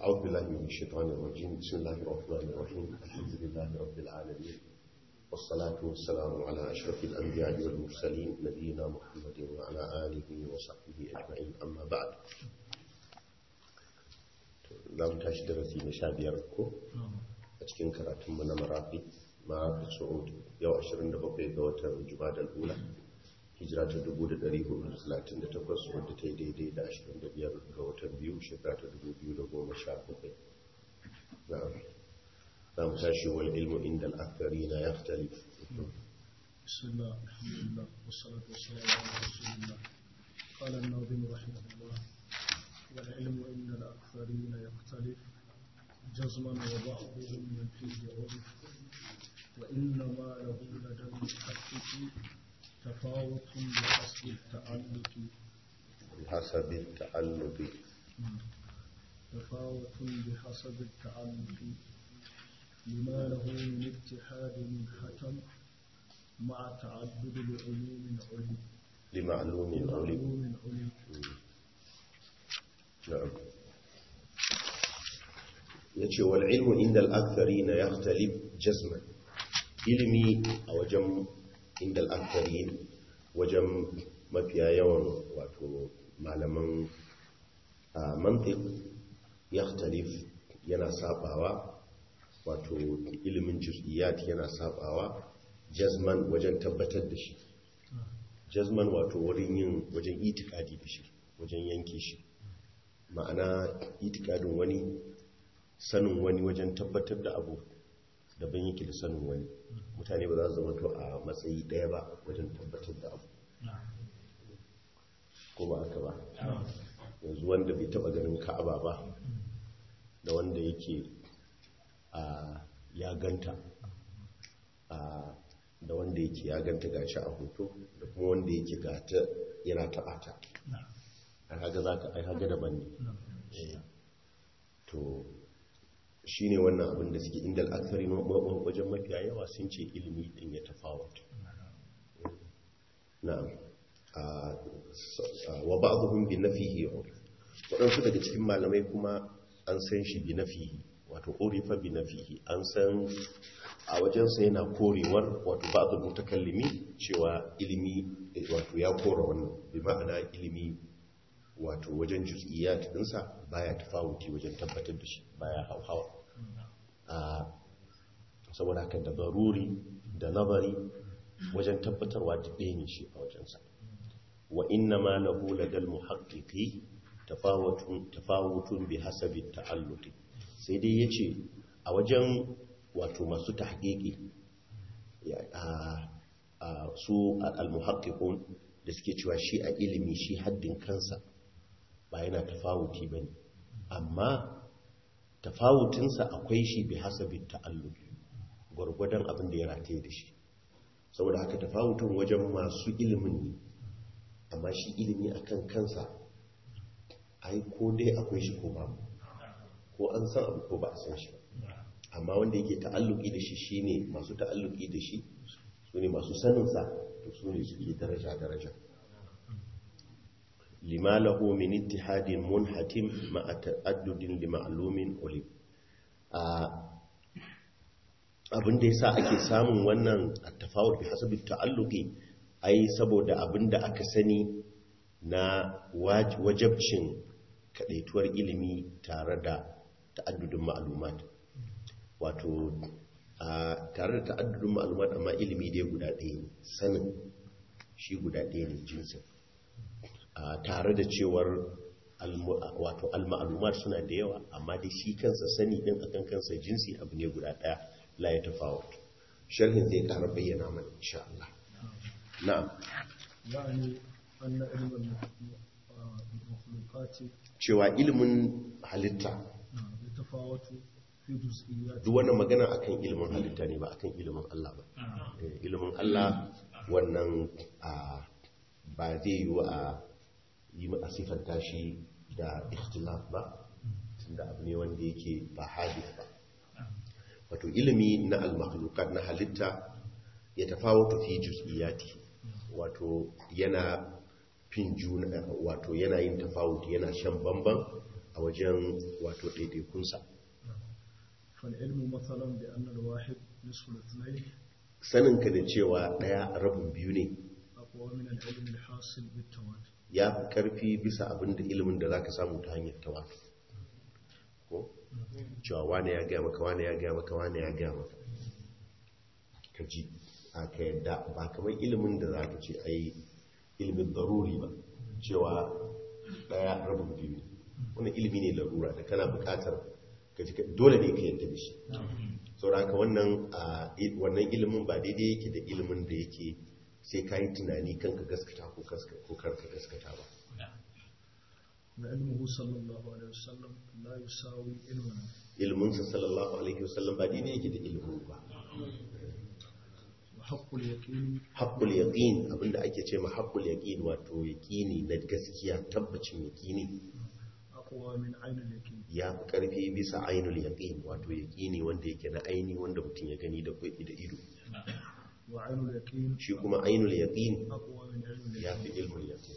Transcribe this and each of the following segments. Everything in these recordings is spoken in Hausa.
أعوذ بالله من الشيطان الرجيم بسم الله الرحمن الرحيم الحمد لله رب العالمين والصلاة والسلام على أشرف الأنبياء والمرسلين نبينا محمد وعلى آله وصحبه أجمعين أما بعد لم تشد درسي نشابير ko a cikin karatunmu na marafi marafi su'ud yau 27 ga watan jumadal ula hijira ta 1438 wadda ta yi daidai da 25 ga watan biyu shekara ta 2017 za mu tashi wal ilmu inda al'akari na ya fitali بسم الله الحمد لله والصلاة والسلام على رسول الله قال الناظم رحمه الله والعلم عند الأكثرين يختلف جزما وبعضهم من فيه عرف وإنما له لدى المحقق تفاوت بحسب التعلق بحسب التعلق تفاوت بحسب التعلق لما له من اتحاد من حكم مع تعدد لعلوم علم لمعلوم علم علوم علم نعم yace wal ilmu inda al-aktharin yakhtalif jazman ilimi a wajen inda al-aktharin wajen mafiya yawan wato malaman mantiq yakhtalif yana sabawa wato ilimin juz'iyat yana sabawa jazman wajen tabbatar da shi jazman wato wurin yin wajen itikadi da shi wajen yanke shi ma'ana itikadin wani sanin wani wajen tabbatar da abu daban yake da sanin wani mutane ba za su zama to a matsayi ɗaya ba wajen tabbatar da abu ko ba aka ba yanzu wanda bai taba ganin ka'aba ba da wanda yake a ya ganta a da wanda yake ya ganta gashi a hoto da kuma wanda yake gata yana taɓa ta a haga za ka ai haga daban ne to shi ne wannan abin da suke inda al'akari wajen mafiya yawa sun ce ilimi din ya tafawat na'am wa ba'dhum bi nafihi waɗansu daga cikin malamai kuma an san shi bi nafihi wato urifa bi nafihi an san a wajensa yana korewar wato ba'd mutakallimi cewa ilimi wato ya kora wannan bi ma'ana ilimi wato wajen juz'iyat dinsa baya tafawuti wajen tabbatar da shi baya hauhawa a saboda haka da baruri da nazari wajen tabbatarwa da ɗaya ne shi a wajensa wa inna ma lahu ladal muhaqqiqi tafawutun tafawutun bi hasabi ta'alluqi sai dai yace a wajen wato masu tahqiqi a su al-muhaqqiqun da suke cewa shi a ilimi shi haddin kansa ba yana tafawuti ba ne amma tafawutinsa akwai shi bi hasabin ta'alluki gwargwadon abin da ya rataye da shi saboda haka tafawutin wajen masu ilimin ne amma shi ilimi akan kansa ai ko dai akwai shi ko ba ko an san abu ko ba a san shi amma wanda yake ta'alluki da shi shine masu ta'alluki da shi su ne masu saninsa to su ne suke daraja-daraja lima lahu min ittihadin munhatim ma'a ta'addudin li ma'lumin ulim abin da yasa ake samun wannan at-tafawut bi hasabi ta'alluqi ai saboda abin da aka sani na wajabcin kadaituwar ilimi tare da ta'addudin ma'lumat wato tare da ta'addudin ma'lumat amma ilimi dai guda ɗaya ne sanin shi guda ɗaya ne jinsin tare da cewar wato al-ma'lumat suna da yawa amma dai shi kansa sani din akan kansa jinsi abu ne guda daya la ya tafawut sharhin zai ƙara bayyana mana insha Allah na'am يعني أن علم المخلوقات cewa ilimin halitta يتفاوت في جزئيات duk wannan magana akan ilimin halitta ne ba akan ilimin Allah ba Eh, ilimin Allah wannan a ba zai yi a yi a siffanta shi da ikhtilaf ba tunda abu ne wanda yake ba hadith ba wato ilimi na al-makhluqat na halitta ya tafawutu fi juz'iyati wato yana fin juna wato yana yin tafawuti yana shan bamban a wajen wato ɗaiɗaikunsa فالعلم مثلا بأن الواحد نصف الاثنين saninka da cewa ɗaya rabin biyu ne أقوى من العلم الحاصل بالتواتر ya fi ƙarfi bisa abin da ilimin da za ka samu ta hanyar tawafi ko cewa wane ya gaya maka wane ya gaya maka wane ya gaya maka ka ji a ka yadda ba kamar ilimin da za ka ce a yi ilimin daruri ba cewa ɗaya rabin biyu ne wannan ilimi ne larura da kana buƙatar ka ji ka- dole ne ka yadda da shi sauraka wannan a wannan ilimin ba daidai yake da ilimin da yake sai ka yi tunani kan ka gaskata ko kaska- ko kar ka gaskata ba وعلمه صلى الله عليه وسلم لا يساوي علمنا iliminsa sallallahu alaihi wasallam ba daidai yake da ilimin ba وحق اليقين haqqul yaqin abinda ake ce ma haqqul yaqin wato yaqini na gaskiya tabbacin yaqini أقوى من عين اليقين ya fi karfi bisa ainul yaqin wato yaqini wanda yake na aini wanda mutum ya gani da kwai da ido وعين اليقين shi kuma ainul yaqin أقوى من علم ya اليقين fi ilmul yaqin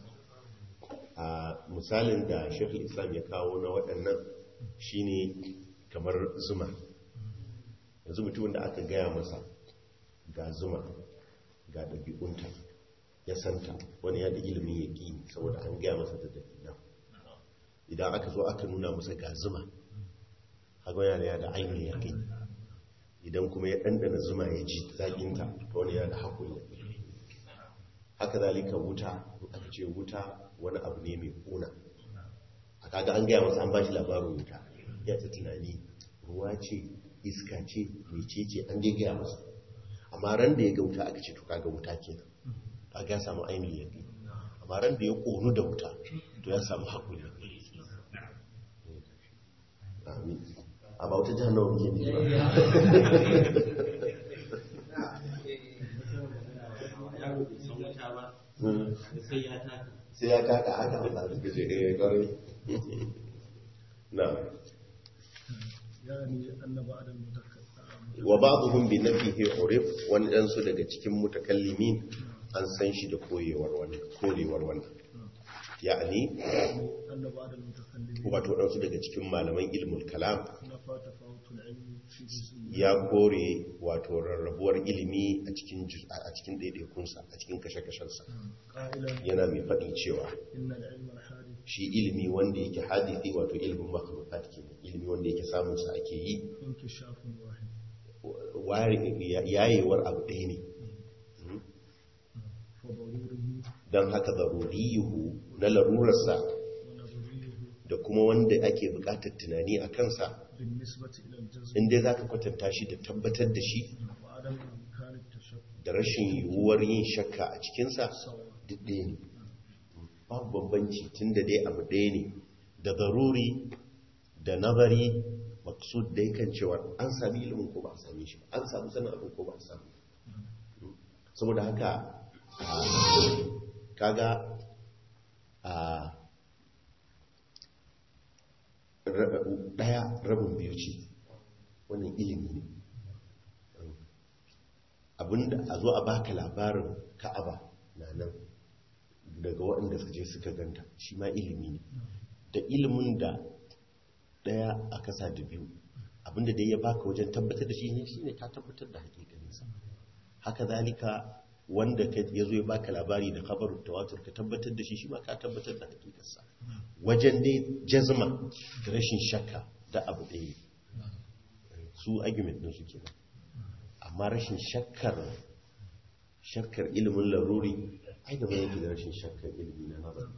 a misalin da shekul islam ya kawo na waɗannan shine kamar zuma yanzu mutumin da aka gaya masa ga zuma ga ɗabi'unta ya santa wani ya da ilimin ya ƙi saboda an gaya masa da dalilan idan aka zo aka nuna masa ga zuma haga yana ya da ainihin ya ƙi idan kuma ya ɗanɗana zuma ya ji zaƙinta ta wani ya da haƙun ya haka zalika wuta in aka ce wuta wani abu ne mai ƙuna a kaga an gaya masa an ba shi labarin wuta ya ta tunani ruwa ce iska ce mece ce an dai gaya masa amma ran da ya ga wuta aka ce to kaga wuta kenan kaga ya samu ainihin yaƙi amma ran da ya ƙonu da wuta to ya samu haƙuri amin a ba wata jihar nawa muke ne ba Mm. sai ya kaka haka Allah suka ce eh kwarai na يعني أن بعد المتكلم wa ba'dhum bi nafihi urif wani dan su daga cikin mutakallimin an san shi da koyewar wannan korewar wannan ya'ani أن بعد المتكلمين wato dan su daga cikin malaman ilmul kalam نفى تفاوت العلم في جزئيات ya kore wato rarrabuwar ilimi a cikin juz- a cikin daidaikunsa a cikin kashe-kashensa قائلا yana mai faɗi cewa إن العلم الحادث shi ilimi wanda yake hadisi wato ilimin makhluqat kenan ilimi wanda yake samun sa ake yi انكشاف واحد ware- yayewar abu ɗaya ne فضروره don haka zaruriyuhu na larurarsa ونظريه da kuma wanda ake buƙatar tunani a kansa بالنسبة إلى الجزم inda za ka kwatanta shi da tabbatar da shi وعدم إمكان التشبه da rashin yiwuwar yin shakka a cikinsa سواء duk ɗaya ne babu bambanci tun da dai abu ɗaya ne da zaruri da nazari maksud da yakan cewa an sami ilimin ko ba a sami shi ba an samu sanin abin ko ba a sami saboda haka a, kaga a ra- ɗaya rabin biyu ce wannan ilimi ne abinda a zo a baka labarin ka'aba na nan daga waɗanda suka je suka ganta shi ma ilimi ne da ilimin da ɗaya a kasa da biyu abinda dai ya baka wajen tabbatar da shi ne shi ne ka tabbatar da hakikaninsa haka zalika wanda ka- ya zo ya baka labari da kabarin tawatur ka tabbatar da shi shi ma ka tabbatar da hakikarsa wajen dai jazma da rashin shakka da abu ɗaya ne su argument ɗin su kenan amma rashin shakkar shakkar ilimin laruri ai da mai yake da rashin shakkar ilimi na nazari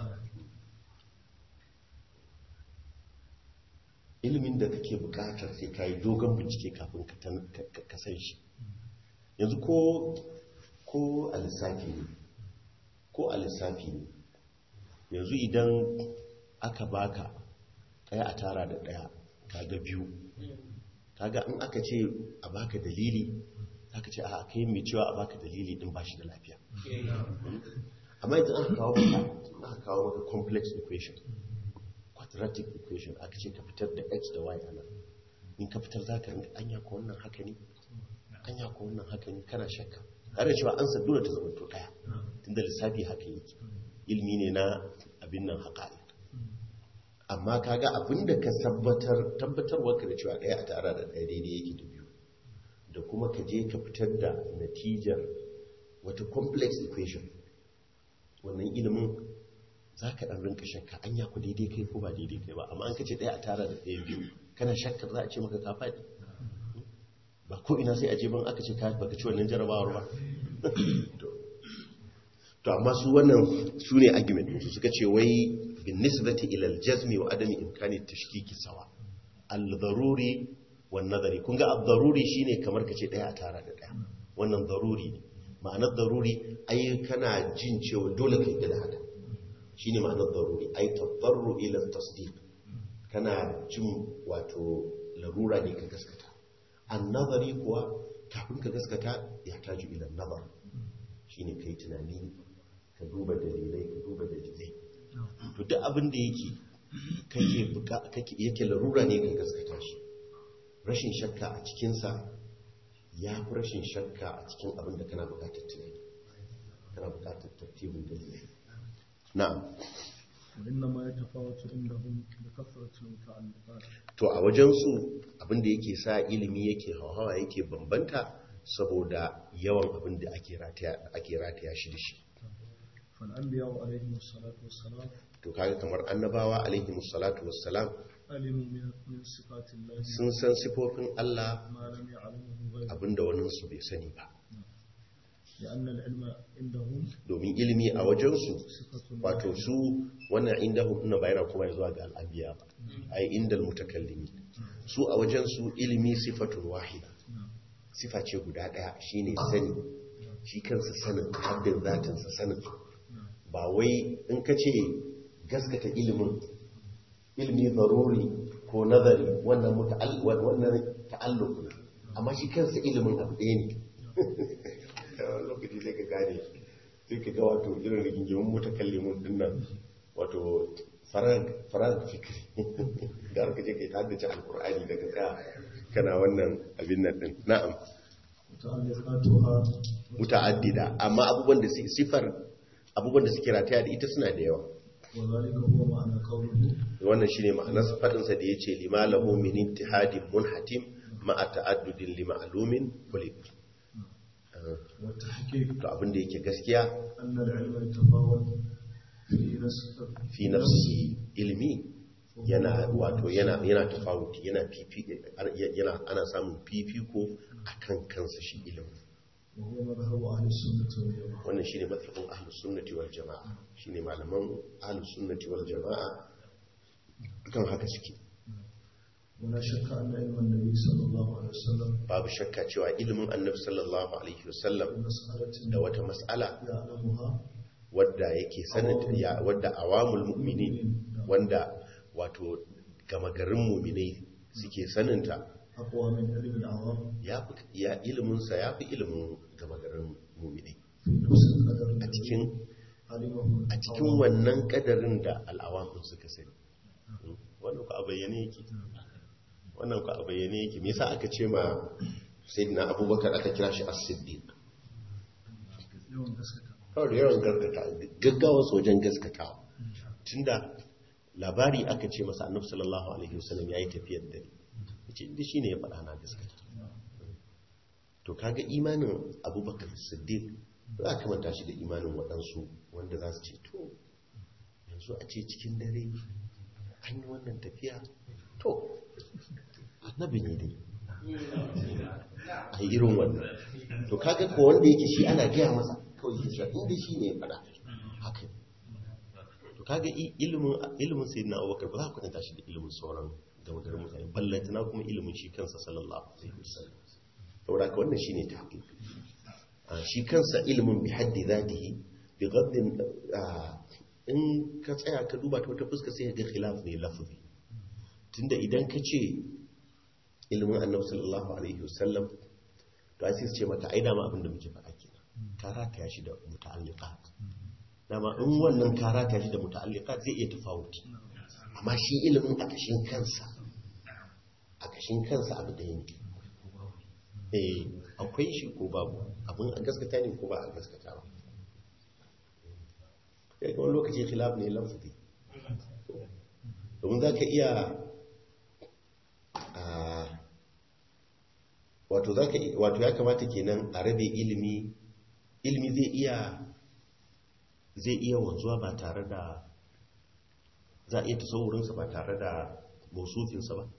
ilimin da kake bukatar sai ka yi dogon bincike kafin ka tan- ka- ka- ka san shi yanzu ko ko a lissafi ne ko a lissafi ne yanzu idan aka baka ɗaya a tara da ɗaya kaga biyu kaga in aka ce a baka dalili aka ce a kai mai cewa a baka dalili din ba shi da lafiya amma yanzu aka kawo maka aka kawo maka complex equation quadratic equation aka ce ka fitar da x da y ana in ka fitar za ka rinka anya ko wannan haka ne anya ko wannan haka ne kana shakka har da cewa an dole ta zama to daya tunda lissafi haka yake ilmi ne na abin nan haƙa'iq amma kaga abinda ka tabbatar tabbatarwa ka da cewa ɗaya a tara da ɗaya daidai yake da biyu da kuma ka je ka fitar da natijar wata complex equation wannan ilimin za ka ɗan rinka shakka an ya ku daidai kai ko ba daidai kai ba amma an kace ɗaya a tara da ɗaya biyu kana shakkar za a ce maka ka faɗi ba ko ina sai a je ban aka ce ka baka ci wannan jarabawar ba to amma su wannan su ne argument su suka ce wai bin nisbati ila al-jazmi wa adami imkani tashkiki sawa al-daruri wan nazari kun ga al-daruri shine kamar kace daya a tara da daya wannan daruri ne ma'anar daruri ai kana jin cewa dole kai da haka shine ma'anar daruri ai tadarru ila tasdiq kana jin wato larura ne ka gaskata an-nazari kuwa kafin ka gaskata ya taju ila nazar shine kai tunani ka duba dalilai ka duba dalilai to duk abin da yake kake buka kake yake larura ne ka gaskata shi rashin shakka a cikinsa ya fi rashin shakka a cikin abin da kana bukatar tunani kana bukatar tartibin dalilai na'am وإنما يتفاوت عندهم بكثرة المتعلقات to a wajensu abin da yake sa ilimi yake hauhawa yake bambanta saboda yawan abin da ake rataya ake rataya shi da shi فالأنبياء عليهم الصلاة والسلام to kaga kamar annabawa alaihi salatu wassalam علموا من من صفات الله sun san sifofin Allah ما لم يعلمه غيره abinda waninsu bai sani ba لأن العلم عندهم domin ilimi a wajensu صفة wato su wannan inda hukuna bayana kuma zuwa ga al'abiya ba a yi inda mutakallimi su a wajensu ilimi sifatun wahida نعم. sifa ce guda ɗaya shine sani shi kansa sanin haddin zatinsa sanin ba wai in ka ce gaskata ilimin ilimi zaruri ko nazari wannan muta'al- wannan ta'alluq ne amma shi kansa ilimin abu ɗaya ne wani lokaci sai ka gane sai ka ga wato irin rigingimin mutakallimun din nan wato farag fikri da aka je kai haddace alkur'ani daga tsaya kana wannan abin nan din na'am متعلقاتها muta'addida amma abubuwan da su- sifar abubuwan da suke rataya da ita suna da yawa وذلك هو معنى قوله wannan shine ma'anar fadinsa da yace lima lahu min ittihadin munhatim ma'a ta'addudin li ma'lumin kulli والتحقيق to abin da yake gaskiya أن العلم يتفاوت في نسب fi nafsi ilmi yana wato yana yana tafawuti yana fifi yana ana samun fifiko akan kansa shi ilimi وهو مذهب أهل السنة والجماعة wannan shine mazhabin ahlus sunnati wal jamaa shine malaman ahlus sunnati wal jamaa kan haka suke ولا شك أن علم النبي صلى الله عليه وسلم babu shakka cewa ilimin annabi sallallahu alaihi wasallam بمسألة da wata mas'ala يعلمها wadda yake sanata ya wadda awamul mu'minin wanda wato gama garin mu'minai suke saninta أقوى من علم العوام ya fi ya ilimin sa ya fi ilimin gama garin mu'minai في نفس القدر a cikin علمه a cikin wannan kadarin da al'awamin suka sani wannan ku a bayyane yake wannan ku a bayyane yake me yasa aka ce ma sayyidina abubakar aka kira shi as-siddiq yawan gaskata kawai da yawan gaskata gaggawa wajen gaskatawa tunda labari aka ce masa annabi sallallahu alaihi wasallam yayi tafiyar dare yace inda shine ya faɗa na gaskata to kaga imanin abubakar siddiq za ka manta shi da imanin waɗansu wanda za su ce to yanzu a ce cikin dare an yi wannan tafiya to annabi ne dai a yi irin wannan to kaga ko wanda yake shi ana gaya masa kawai yake cewa inda shi ne ya faɗa haka ne. to kaga i- ilimin ilimin sayyidina abubakar ba za ku kwatanta shi da ilimin sauran gama garin mutane ballantana kuma ilimin shi kansa sallallahu alaihi wasallam saboda ka wannan shine tahqiq Ah, shi kansa ilimin bi haddi zatihi bi gaddin ah, in ka tsaya ka duba ta wata fuska sai ka ga khilaf ne lafzi tunda idan ka ce ilimin annabi sallallahu alaihi wasallam to ai sai su ce maka ai dama abin da muke faɗa kenan ka rataya shi da muta'alliqat dama in wannan ka rataya shi da muta'alliqat zai iya tafawuti amma shi ilimin a kashin kansa a kashin kansa abu da yake eh akwai shi ko babu abin a gaskata ne ko ba a gaskata ba kai ga wani lokaci khilaf ne lafzi domin za ka iya a wato za ka wato ya kamata kenan a rabe ilimi ilimi zai iya zai iya wanzuwa ba tare da za a iya tasawurinsa ba tare da mausufinsa ba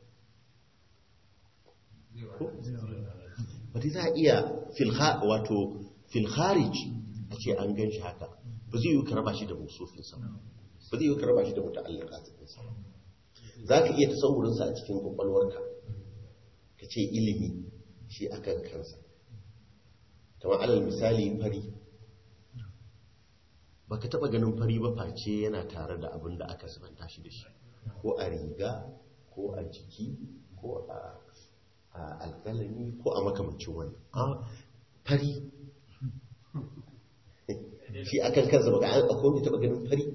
ko? wata za a iya filha wato filharij a ce an gan shi haka ba zai yi ka raba shi da mausufinsa ba ba zai yi ka raba shi da muta'allaka cikinsa ba za ka iya tasawurinsa a cikin kwakwalwarka ka ce ilimi shi akan kansa kamar alal misali fari ba ka taɓa ganin fari ba face yana tare da abin da aka sabanta shi da shi ko a riga ko a jiki ko a alƙalami ko a makamancin wani fari shi akan kansa ba ga akwai wani taɓa ganin fari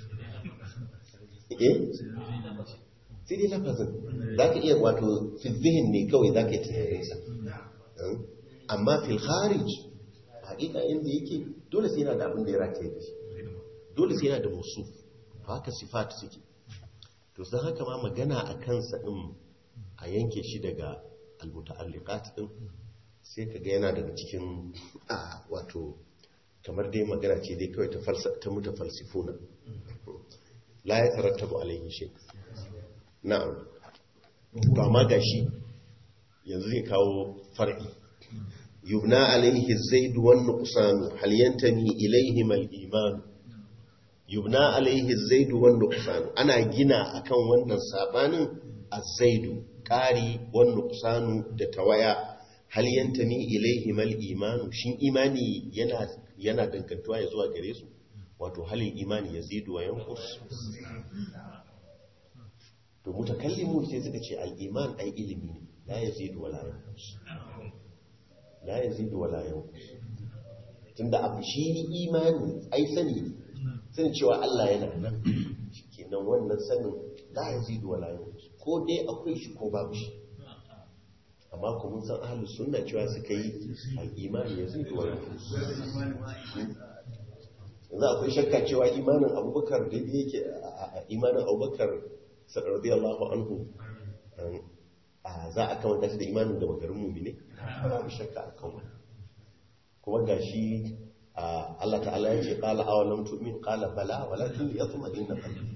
eh sai dai lafazin za ka iya wato filzihin ne kawai za ka yi tunaninsa amma fil kharij haƙiƙa inda yake dole sai yana da abin da ya rataye da shi dole sai yana da musu haka sifat suke to sai haka ma magana a kansa din a yanke shi daga almuta'alliqat din sai kaga yana daga cikin a wato kamar dai magana ce dai kawai ta falsa ta mutafalsifuna la ya tarattabu alaihi shay na'am to amma gashi yanzu zai kawo far'i yubna alaihi zaid wan nuqsan hal yantami ilayhim al iman yubna alaihi zaid wan nuqsan ana gina akan wannan sabanin az-zaid qari wan nuqsan da tawaya hal yantami ilayhim al iman shin imani yana yana dangantuwa ya zuwa gare su wato halin imani yazidu wa yanqus to mutakallimu sai suka ce al-iman ai ilimi ne la yazidu wa la yanqus la yazidu wa la yanqus tunda abu shi imani ai sani ne sani cewa Allah yana nan shikenan wannan sanin la yazidu wa la yanqus ko dai akwai shi ko babu shi amma ko mun san ahlus sunna cewa suka yi al-iman yazidu wa yanqus yanzu akwai shakka cewa imanin abubakar da yake imanin abubakar radiyallahu anhu za a kamanta shi da imanin da magarin mumine babu shakka a kan wani kuma ga shi Allah ta'ala ya ce qala awalam tu'min qala bala walakin yatma'inna qalbi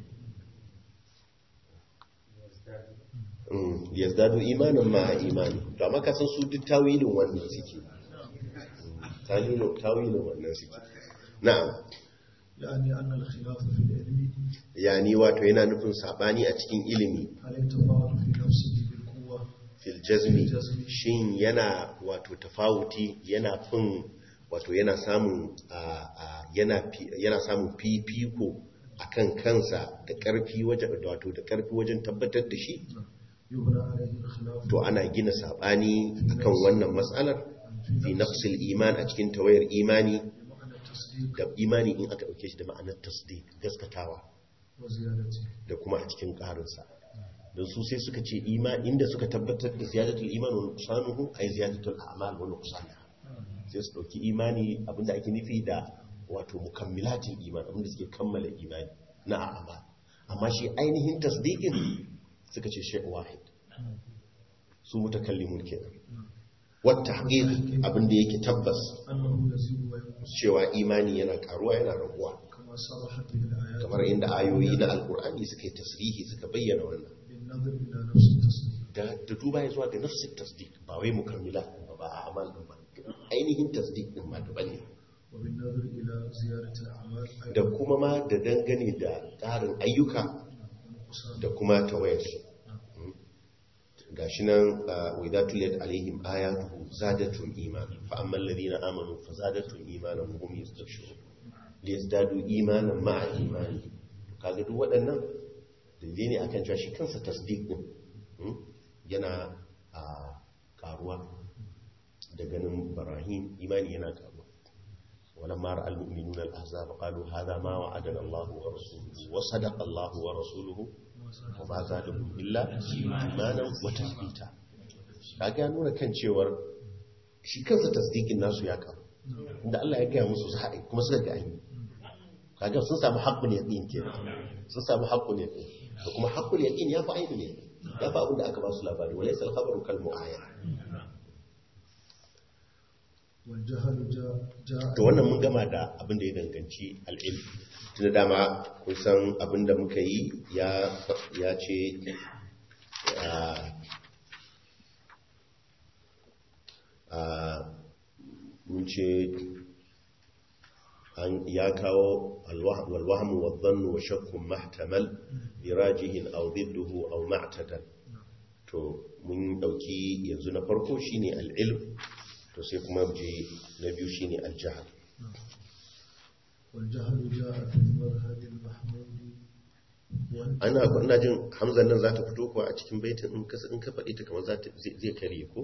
yazdadu imanin ma imani to amma ka san su duk tawilin wannan suke tawilin tawilin wannan suke na'am يعني أن الخلاف في العلم yani wato yana nufin sabani a cikin ilimi هل يتفاوت في نفسه بالقوة fil jazmi shin yana wato tafawuti yana fin wato yana samun a- a- yana fi- yana samun fifiko akan kansa da karfi wajen wato da karfi wajen tabbatar da shi يبنى عليه الخلاف to ana gina sabani akan wannan matsalar fi nafsil iman a cikin tawayar imani بمعنى التصديق da imani in aka dauke shi da ma'anar tasdiq gaskatawa وزيادته da kuma a cikin ƙarinsa don su sai suka ce ima inda suka tabbatar da ziyadatul iman wa nuqsanuhu ay ziyadatul a'mal wa nuqsanuha sai su dauki imani abinda ake nufi da wato mukammilatin iman abinda suke kammala imani na a'mal amma shi ainihin tasdiqin suka ce shay wahid su mutakallimun kenan wa tahqiq abinda yake tabbas أنه يزيد وينقص cewa imani yana karuwa yana raguwa كما صرحت به الآيات kamar inda ayoyi na alkur'ani suka yi tasrihi suka bayyana wannan بالنظر إلى نفس التصديق da da duba ya zuwa ga nafsin tasdik ba wai mukammila ba ba a amal din ba ainihin tasdik din ma daban ne وبالنظر إلى زيادة الأعمال da أيضا kuma ma da dangane da ƙarin ayyuka ونقصان da kuma tawayarsu gashi nan wa idza tuliyat alaihim ayatuhu zadatum iman fa amma alladhina amanu fa zadatum imanan wa hum yastabshirun liyazdadu imanan ma'a imani kaga duk waɗannan dalilai ne akan cewa shi kansa tasdiq din hmm, yana a karuwa da ganin barahim imani yana karuwa ولما راى المؤمنون الاحزاب قالوا هذا ما وعدنا الله ورسوله وصدق الله ورسوله وما زادهم الا ايمانا وتثبيتا kaga ya nuna kan cewar shi kansa tasdiqin nasu ya karu inda Allah ya gaya musu su kuma suka ga ayi kaga sun samu haqqun yaqin kenan sun samu haqqun yaqin da kuma haqqul yaqin ya fi ainihin yaqin ya fi abin da aka ba su labari wa laysa al-khabaru kal mu'ayyan والجهل جاء جاء to wannan mun gama da abin da ya danganci al'ilm tun da dama kun san abin da muka yi ya ya ce ah, ah, mun ce an ya kawo walwahmu wa dhannu wa shakkun mahtamal birajihin aw didduhu aw ma'tadal to mun dauki yanzu na farko shine al-ilm to sai kuma mu je na biyu shine al-jahl والجهل جاء في المذهب المحمود وانت ana ina jin hamzan nan za ta fito kuwa a cikin baitin in ka in ka faɗi ta kamar za ta zai zai kare ko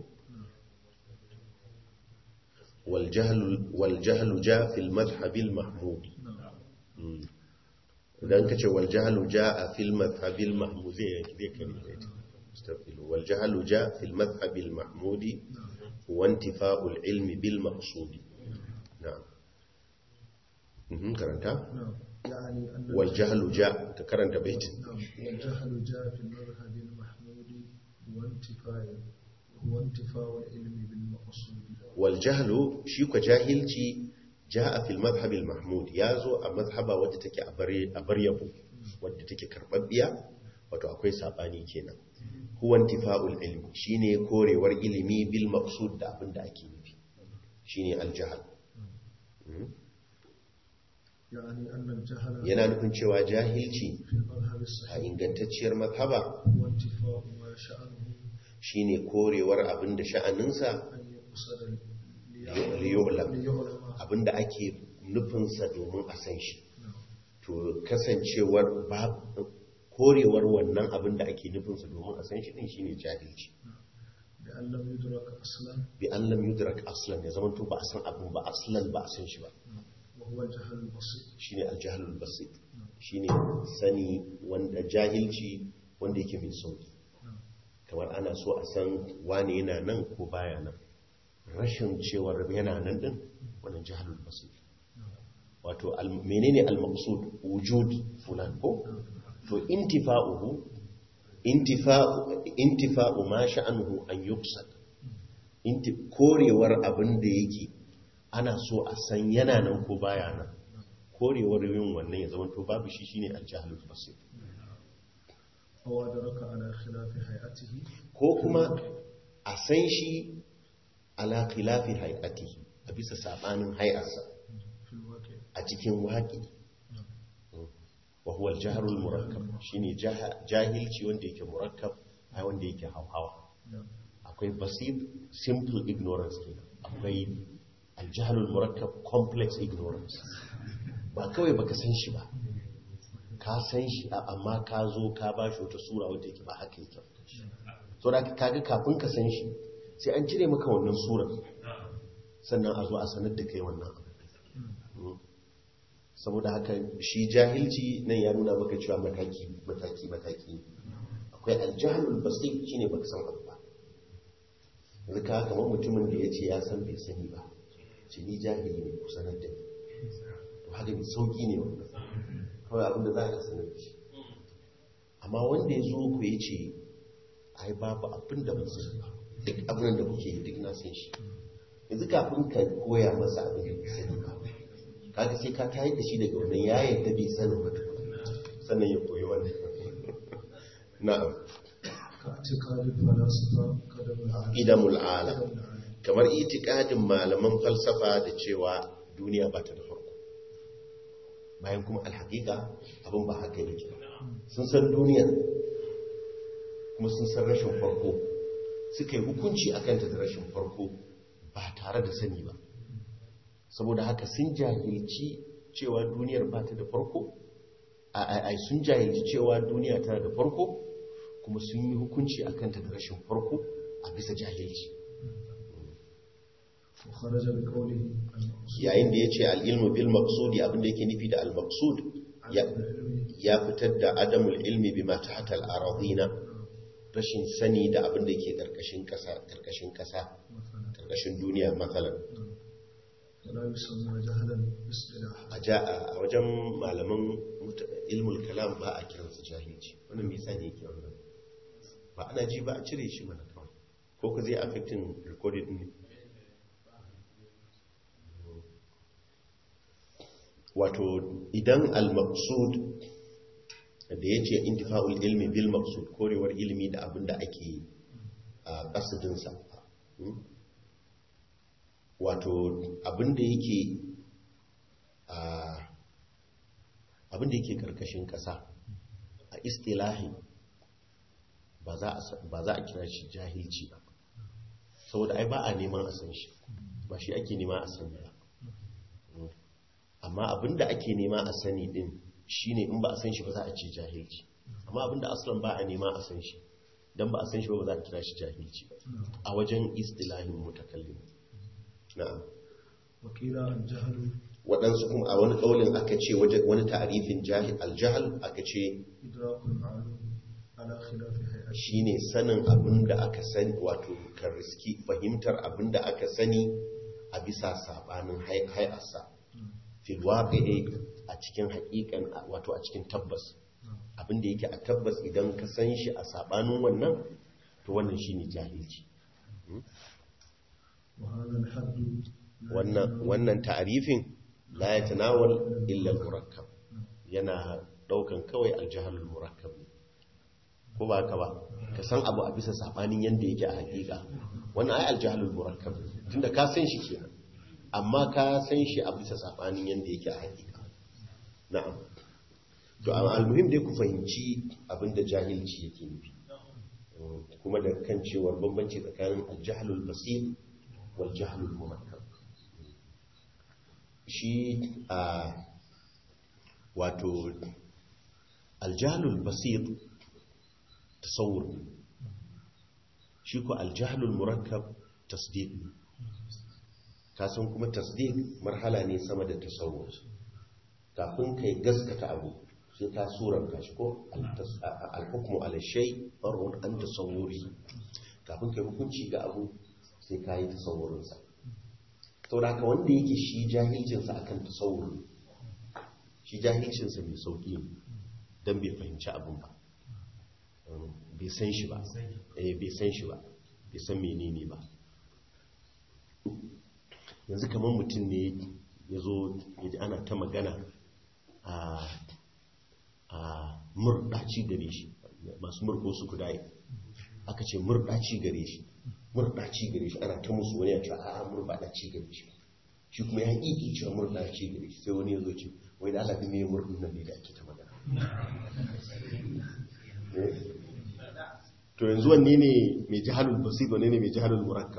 wal jahl wal jahl ja fi al madhhab al mahmud نعم idan ka ce wal jahl ja fi al madhhab al mahmud zai zai kare baitin mustaqbil wal jahl ja fi al madhhab al mahmud wa intifa'u al ilmi bil maqsud na'am mhm karanta نعم يعني أن wal jahl ja ka karanta baitin نعم والجهل جاء في المذهب المحمود وانتفاء وانتفاء العلم بالمقصود waljahlu shi kwa jahilci ja'a fil madhhab al mahmud yazo a mazhaba wadda take a bare a baryabo wadda take karbabbiya wato akwai sabani kenan huwa intifa'ul ilmi shine korewar ilimi bil maqsud da abinda ake nufi shine al jahl يعني أن الجهل yana nufin cewa jahilci في المذهب a الصحيح ingantacciyar mazhaba هو انتفاء ما شأنه shine korewar abinda sha'aninsa أن يقصد liyu'lam ليعلم abinda ake nufinsa domin a san shi نعم to kasancewar ba korewar wannan abin da ake nufinsa domin a san shi din shine jahilci بأن لم يدرك أصلا bi an lam yudrak aslan ya zama to ba a san abin ba aslan ba a san shi ba وهو الجهل البسيط shine aljahlul basit shine sani wanda jahilci wanda yake mai sauki نعم kamar ana so a san wane yana nan ko baya nan rashin cewar yana nan din wannan jahlul basit wato al- menene al-maqsud wujud fulan ko to intifa'uhu intifa'u intifa'u ma sha'anuhu an yuqsad inti korewar abin da yake ana so a san yana nan ko baya nan korewar yin wannan ya zama to babu shi shine al-jahlul basit أو أدرك على خلاف هيئته ko kuma a san shi ala khilafi hay'atihi a bisa sabanin hay'arsa في الواقع a cikin waƙi wa huwa al-jahl al-murakkab shine jaha- jahilci wanda yake murakkab ai wanda yake hauhawa نعم akwai basit simple ignorance kenan akwai al-jahl al-murakkab complex ignorance ba kawai baka san shi ba ka san shi a- amma ka zo ka ba shi wata sura wanda yake ba haka yake ba. so da kaga kafin ka san shi sai an cire maka wannan surar sannan a zo a sanar da kai wannan abu Mm. saboda haka shi jahilci nan ya nuna maka cewa mataki mataki mataki akwai aljahalul basir shine baka san abu ba yanzu ka kamar mutumin da ya ce ya san bai sani ba ce ni jahili ne ku sanar da ni to haka mai sauki ne wannan kawai abinda za ka sanar da shi amma wanda ya zo ku ya ce ai babu abin da ban sani ba duk abin da kuke yi duk na san shi yanzu kafin ka koya masa abin da bai sani ba kaga sai ka tayar da shi daga wannan ya yadda bai sanin ba tukuna sannan ya koyi wannan na'am كاعتقاد الفلاسفة قدم العالم idamul alam قدم العالم kamar itikadin malaman falsafa da cewa duniya ba ta da farko bayan kuma alhaƙiƙa abin ba haka yake sun san duniyar kuma sun san rashin farko suka yi hukunci a kanta da rashin farko ba tare da sani ba saboda haka sun jahilci cewa duniyar ba ta da farko a ai sun jahilci cewa duniya tana da farko kuma sun yi hukunci a kanta da rashin farko a bisa jahilci وخرج بقوله المقصود yayin da ya ce al'ilmu bil maksudi abinda yake nufi da al-maksud ya- عدم العلم ya fitar da adamul ilmi bi mata hatal arazina rashin sani da abinda yake ƙarƙashin ƙasa ƙarƙashin ƙasa مثلا ƙarƙashin duniya matsalan ولا يسمى جهلا باصطلاح a ja a wajen malaman muta- ilmul kalam ba a kiransa jahilci wannan mai tsani yake wannan ba ana ji ba a cire shi mana kawai ko ka zai affecting recorded ne wato idan al-maqsud da ya ce intifa'ul ilmi bil maqsud korewar ilmi da abin da ake a kasidinsa wato abin da yake a abin da yake karkashin kasa a istilahi ba za a ba za a kira shi jahilci ba saboda ai ba a neman a san shi ba shi ake nema a sani ba amma abin da ake nema a sani din shine in ba a san shi ba za a ce jahilci amma abin da aslan ba a nema a san shi dan ba a san shi ba ba za a kira shi jahilci ba a wajen istilahin mutakallim na'am وقيل الجهل waɗansu kuma a wani ƙaunin aka ce wajen wani ta'arifin jahil aljahal aka ce إدراك المعلوم على خلاف هيئته shine sanin abin da aka sani wato kan riski fahimtar abin da aka sani a bisa sabanin hay- hay'arsa fil waqi'i a cikin haƙiƙan wato a cikin tabbas abin da yake a tabbas idan ka san shi a sabanin wannan to wannan shine jahilci وهذا الحد لا wannan wannan ta'arifin la yatanawal illa al-murakkab yana daukan kawai al-jahl al-murakkab ne ko ba ka ba ka san abu a bisa sabanin yanda yake a hakika wannan ai al-jahl al-murakkab ne. tunda ka san shi kenan amma ka san shi a bisa sabanin yanda yake a hakika na'am to amma al-muhim dai ku fahimci abinda jahilci yake nufi kuma da kan cewar bambanci tsakanin al-jahl al-basit wal jahl al-murakkab shi a wato aljahlul basir tasawur ne shi ko aljahlul murakkab tasdiq ne kasan kuma tasdiq marhala ne sama da tasawur kafin kai gaskata abu sai ka suranta shi ko alhukmu ala shay far'un an tasawuri kafin kai hukunci ga abu sai ka yi tasawurinsa sau da haka wanda yake shi jahilcinsa a kan tasawuri shi jahilcinsa mai sauƙi don bai fahimci abin ba bai san shi ba eh bai san shi ba bai san menene ba yanzu kamar mutum ne ya zo ya ji ana ta magana a a murɗaci gare shi masu murko su kudaye aka ce murɗaci gare shi murɗaci gare shi ana ta musu wani ya ce a murɗaci gare shi shi kuma ya ƙiƙi cewa murɗaci gare shi sai wani ya zo ce wai da alaɗi mai murɗin nan ne da ake ta magana Eh? to yanzu wanne ne mai jihalul basir wanne ne mai jihalul murakkab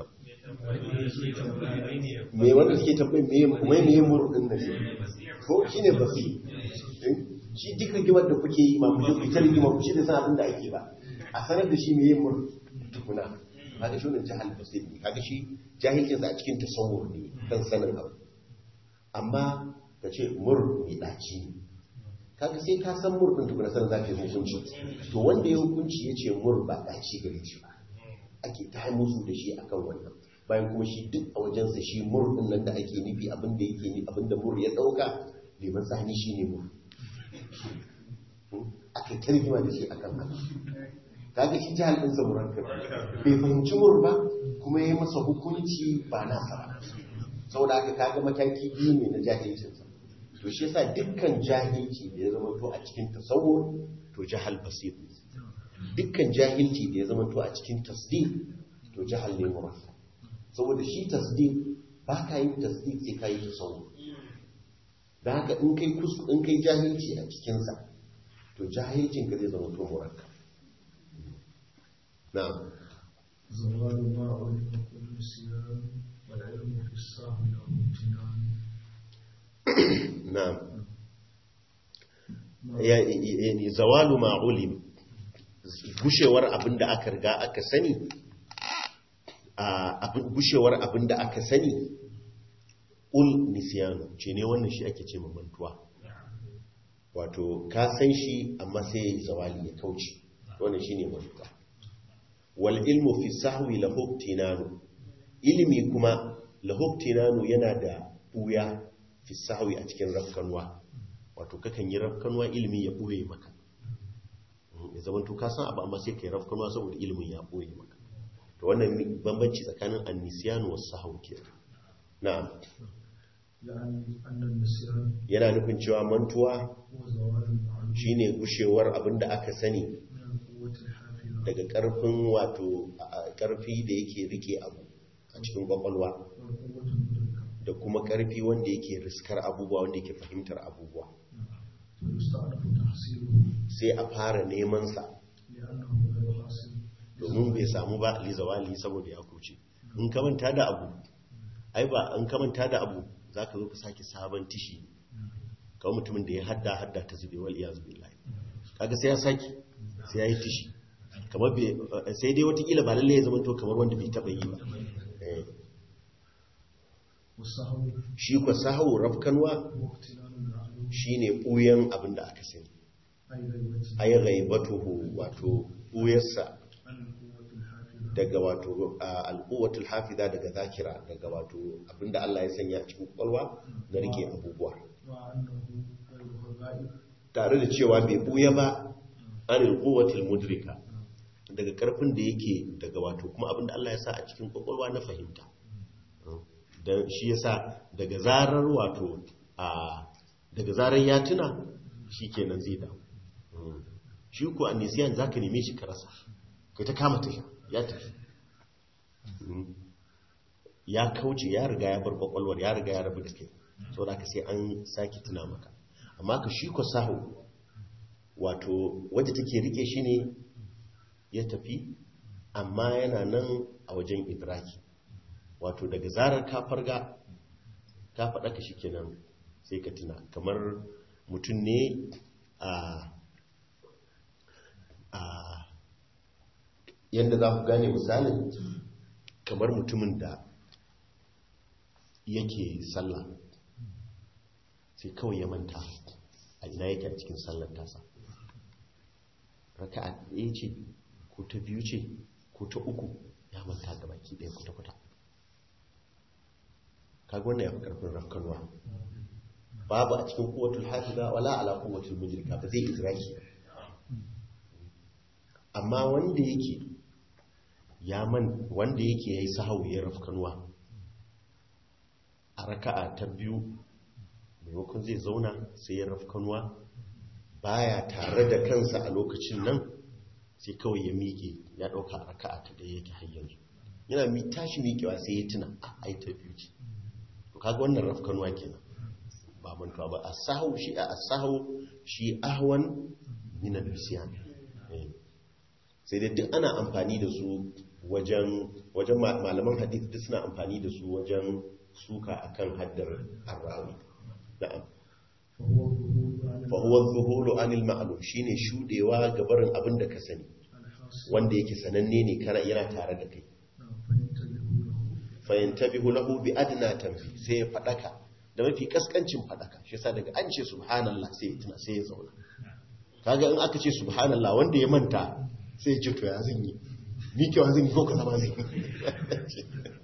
me wanda suke tambayin me mai me murɗin nan ne ko shine basir Eh? shi duk rigimar da kuke yi ma ku je ku ta rigima ku shi da san abin da ake ba a sanar da shi me yin mur tukuna kaga shi wannan jahal basir ne kaga shi jahilcin a cikin tasawur ne kan sanin abu amma ka ce mur mai daci ne kaga sai ka san mur din tukuna sanin zaka yi hukunci to wanda ya hukunci ya ce mur ba daci gare shi ba ake ta musu da shi akan wannan bayan kuma shi duk a wajensa shi mur din nan da ake nufi abin da yake ni abin da mur ya dauka liman sani shine mur ake tarjima da shi akan haka kaga shi jihar ɗinsa murakkab bai fahimci mur ba kuma ya masa hukunci ba nasa ba saboda haka kaga mataki biyu ne na jahilcinsa to shi yasa dukkan jahilci da ya zama to a cikin tasawur to jahal basir ne dukkan jahilci da ya zama to a cikin tasdiq to jahal ne murakkab saboda shi tasdiq ba ka yin tasdiq sai ka yi tasawur da haka in kai kus in kai jahilci a cikinsa to jahilcin ka zai zama to murakkab na'am زوال ما علم كل نسيان والعلم في السهو له امتنان na'am ya yani zawalu ma ulim gushewar abinda aka riga aka sani a abin gushewar abinda aka sani ul nisyanu ce ne wannan shi ake ce mantuwa wato ka san shi amma sai zawali ya kauce wannan shine mantuwa wal ilmu fi sahwi lahu tinanu ilimi kuma lahu tinanu yana da buya fi sahwi a cikin rafkanwa wato kakan yi rafkanwa ilimi ya buye maka Mm, ya zama to ka san abu amma sai kai rafkanwa saboda ilimin ya buye maka to wannan bambanci tsakanin annisyan wa sahwi ke na'am يعني أن النسيان yana nufin cewa mantuwa هو زوال المعلوم shine gushewar abin da aka sani من القوة الحافظة daga karfin wato a- karfi da yake rike abu a cikin kwakwalwa والقوة المدركة da kuma karfi wanda yake riskar abubuwa wanda yake fahimtar abubuwa فيستأنف تحصيله sai a fara neman sa لأنه غير حاصل domin bai samu ba lizawali saboda ya kuce in ka manta da abu ai ba in ka manta da abu zaka zo ka sake sabon tishi kawai mutumin da ya hadda hadda ta zube wal iyaz billahi kaga sai ya saki sai ya yi tishi kamar bai sai dai watakila ba lalle ya zama to kamar wanda bai taba yi ba Eh. والسهو shi kwa sahu rafkanwa هو اختلال المعلوم shine buyan abin da aka sani أي غيبته ay ghaibatuhu wato buyarsa عن القوة الحافظة daga wato a, alquwatul hafiza daga zakira daga wato abinda Allah ya sanya a cikin kwalwa na rike abubuwa مع أنه غير غائب tare da cewa bai buya ba anil quwwatil mudrika daga karfin da yake daga wato kuma abinda Allah ya sa a cikin kwakwalwa na fahimta da shi yasa daga zarar wato a daga zarar ya tuna shikenan zai dawo Mm. shi ko annisiyan zaka neme shi ka rasa kai ta kama tasha ya tafi Mm. ya kauce ya riga ya bar kwakwalwar ya riga ya rabu da kai saboda ka sai an sake tuna maka amma ka shi ko sahu wato wadda take rike shi ne ya tafi amma yana nan a wajen idraki wato daga zarar ka farga ka faɗa ka kenan sai ka tuna kamar mutum ne a a yadda za ku gane misalin kamar mutumin da yake sallah sai kawai ya manta a ina yake a cikin sallar tasa raka'a ɗaya ce ko ta biyu ce ko ta uku ya manta da baki ɗaya kwata-kwata kaga wannan ya fi ƙarfin rafkanuwa babu a cikin kowatul hafiza wala ala kowatul mujrika ba zai idraki amma wanda yake ya man wanda yake yayi sahau ya rafkanuwa a raka'a ta biyu maimakon zai zauna sai ya rafkanuwa baya tare da kansa a lokacin nan sai kawai ya miƙe ya ɗauka a raka'a ta ɗaya yake har yanzu yana mi tashi miƙewa sai ya tuna a ai ta biyu ce to kaga wannan rafkanuwa kenan ba mantuwa ba asahu shi a asahu shi ahwan min al-nisyan Eh. sai dai duk ana amfani da su wajen wajen ma- malaman hadith duk suna amfani da su wajen suka akan haddar arrawi na'am فهو الظهور عن fa huwa dhuhulu anil ma'lum shine shudewa ga barin abin da ka sani الحاصل wanda yake sananne ne kana yana tare da kai فينتبه له fa yantabihu lahu bi adna tanfi sai ya fadaka da mafi kaskancin fadaka shi yasa daga an ce subhanallah sai ya tuna sai ya zauna kaga in aka ce subhanallah wanda ya manta sai ya ce to ya zan yi ni kewa zan yi ko kaza ma zan yi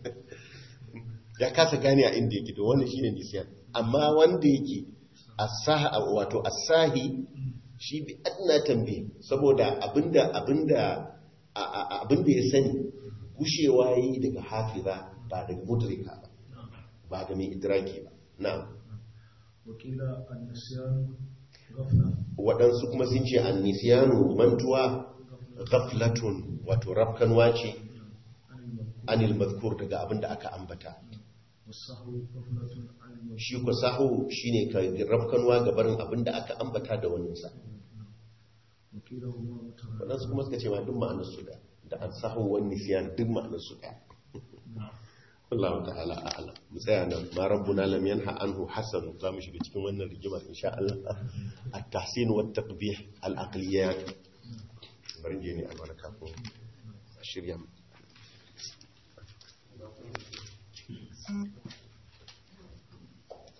ya kasa gane a inda yake to wannan shine nisyan amma wanda yake asaha wato asahi shi bi adna tambi saboda abinda abinda a- a- abinda ya sani gushewa yi daga hafiza ba daga mudrika ba ba da mai idraki ba na'am وقيل النسيان غفلة waɗansu kuma sun ce annisiyanu mantuwa ghaflatun wato rafkanwa ce عن المذكور anil mazkur daga abinda aka ambata والسهو غفلة عن المذكور shi ku sahu shine ka rafkanwa ga barin abinda aka ambata da waninsa وقيل هما مترادفان waɗansu kuma suka ce ma duk ma'anar su da da an sahu wani nisiyan duk ma'anar su da Allah ta'ala a'ala mu tsaya nan ma rabbuna lam yanha anhu hasan za mu shiga cikin wannan rigimar insha Allah at-tahsin wa at-taqbih al-aqliyat bari je ne albarka ko shirya mu